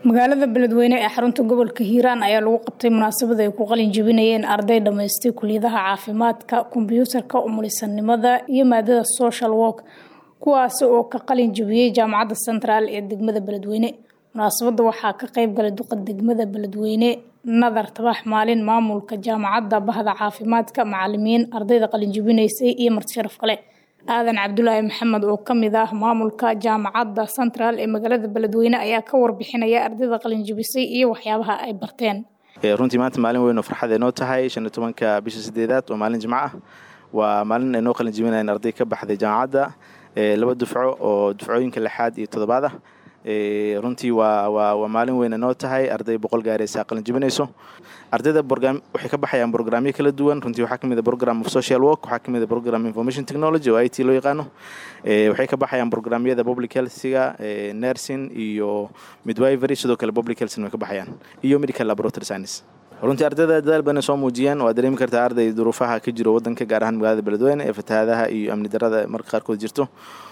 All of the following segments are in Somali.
magaalada beledweyne ee xarunta gobolka hiiraan ayaa lagu qabtay munaasabad ay ku qalin jebinayeen arday dhammaystay kuliyadaha caafimaadka kombyuutarka umulisanimada iyo maadada social work kuwaasi oo ka qalin jebiyey jaamacadda central ee degmada beledweyne munaasabadda waxaa ka qayb galay duqa degmada beledweyne nadar tabax maalin maamulka jaamacadda bahda caafimaadka macalimiin ardayda qalin jebinaysay iyo marti sharaf kale aadan cabdulaahi maxamed oo kamid ah maamulka jaamacadda central ee magaalada beledweyne ayaa ka warbixinaya ardayda qalinjibisay iyo waxyaabaha ay barteen runtii maanta maalin weyn oo farxad ay noo tahay shan iyo tobanka bisha sideedaad oo maalin jimco ah waa maalin ay noo qalin jibinayan arday ka baxday jaamacadda laba dufco oo dufcooyinka lixaad iyo toddobaad ah runtii waa waa waa maalin weyna noo tahay arday boqol gaaraysa qalin jibinayso ardayda waxay ka baxayaan brograamyo kala duwan runtii waxaa kamid a program of social work waxaa kamid a program information technology oo i t loo yaqaano waxay ka baxayaan programyada public healthga nursing iyo midwivery sidoo kale public healthna way ka baxayaan iyo medical laboratory science runtii ardayda dadaal badan soo muujiyeen waa dareemi kartaa arday duruufaha ka jiro wadanka gaar ahaan magaalada beledweyne ee fatahaadaha iyo amni darada marka qaarkood jirto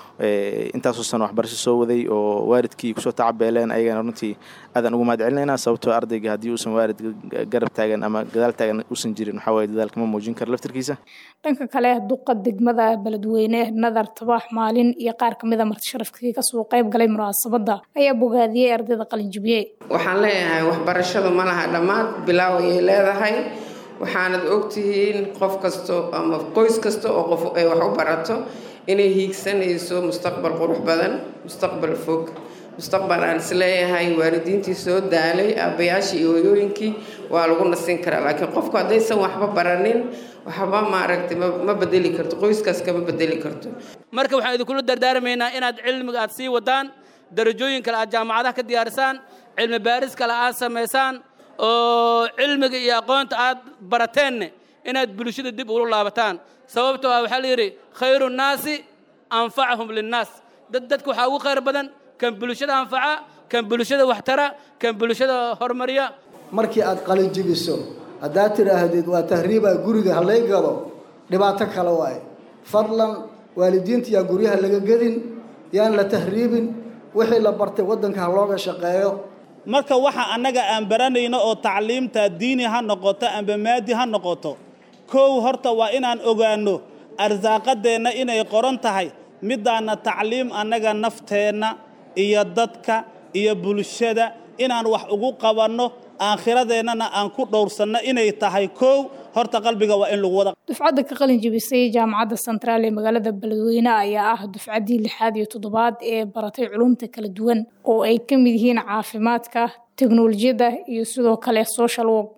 intaasoo san waxbarasho soo waday oo waalidkii kusoo tacabeeleen ayagana runtii aadaan ugu mahad celinaynaa sababtoo ardayga haddii uusan waalid garab taagan ama gadaal taagan uusan jirin waxaa waye dadaalkama muujin karo laftarkiisa dhanka kale duqa degmada beledweyne nadar tabax maalin iyo qaar kamid a marti sharafkii kasoo qayb galay munaasabadda ayaa bogaadiyey ardayda qalinjibiyey waxaan leeyahay waxbarashadu ma laha dhammaad bilaaw ayay leedahay waxaanad ogtihiin qof kasto ama qoys kasta oo qof ay wax u barato inay hiigsanayso mustaqbal qurux badan mustaqbal fog mustaqbal aan isleeyahay waalidiintii soo daalay aabbayaashii iyo hoyooyinkii waa lagu nasin karaa laakiin qofku haddaysan waxba baranin waxba maaragtay ma bedeli karto qoyskaas kama bedeli karto marka waxaan idinkula dardaarmaynaa inaad cilmiga aad sii wadaan darajooyin kale aad jaamacadaha ka diyaarisaan cilmi baaris kale aad samaysaan oo cilmiga iyo aqoonta aad barateenne inaad bulshada dib ula laabataan sababtoo ah waxaa la yidhi khayru nnaasi anfacahum linnaas dad dadka waxaa ugu khayr badan kan bulshada anfaca kan bulshada waxtara kan bulshada horumariya markii aad qalin jibiso haddaad tidhaahdid waa tahriibaa guriga halay gado dhibaato kale waaye fadlan waalidiinta yaa guryaha laga gedin yaan la tahriibin wixii la bartay waddanka ha looga shaqeeyo marka waxa annaga aan baranayno oo tacliimta diini ha noqoto amba maadi ha noqoto kow horta waa inaan ogaanno arsaaqadeenna inay qoran tahay midaana tacliim annaga nafteenna iyo dadka iyo bulshada inaan wax ugu qabanno aakhiradeennana aan ku dhowrsanno inay tahay kow horta qalbiga waa in lagu wada dufcadda ka qalin jebisay jaamacadda centraal ee magaalada beledweyne ayaa ah dufcaddii lixaad iyo toddobaad ee baratay culumta kala duwan oo ay ka mid yihiin caafimaadka teknolojiyadda iyo sidoo kale social work